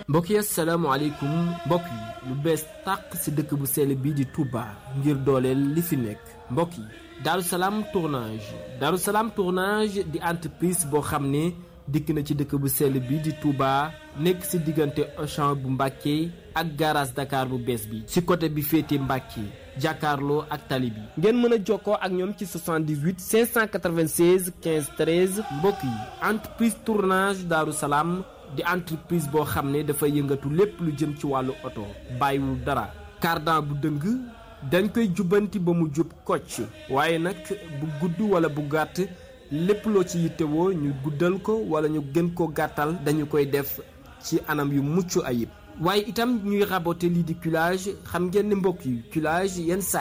mbokk yi asalaamaaleykum mbokk yi lu bees tàq ci dëkk bu sell bii di Touba ngir dooleel li fi nekk mbokk yi Darou Salaam tournage Darou Salaam tournage di entreprise boo xam ne dikk na ci dëkk bu sell bii di Touba nekk ci diggante Auchan bu Mbàkke ak garage Dakar bu bees bi ci côté bi féete Mbàkke jàkkaarloo ak tali bi ngeen mën a jokkoo ak ñoom ci 78 596 15 13 mbokk yi entreprise tournage Darou Salaam di entreprise boo xam ne dafa yëngatu lépp lu jëm ci wàllu oto bàyyiwul dara cardan bu dëng dañ koy jubbanti ba mu jub kocc waaye nag bu gudd wala bu gàtt lépp loo ci yittewoo ñu guddal ko wala ñu gën ko gàttal dañu koy def ci anam yu mucc ayib waaye itam ñuy raboter lii di culage xam ngeen ne mbokk yi culage yenn saa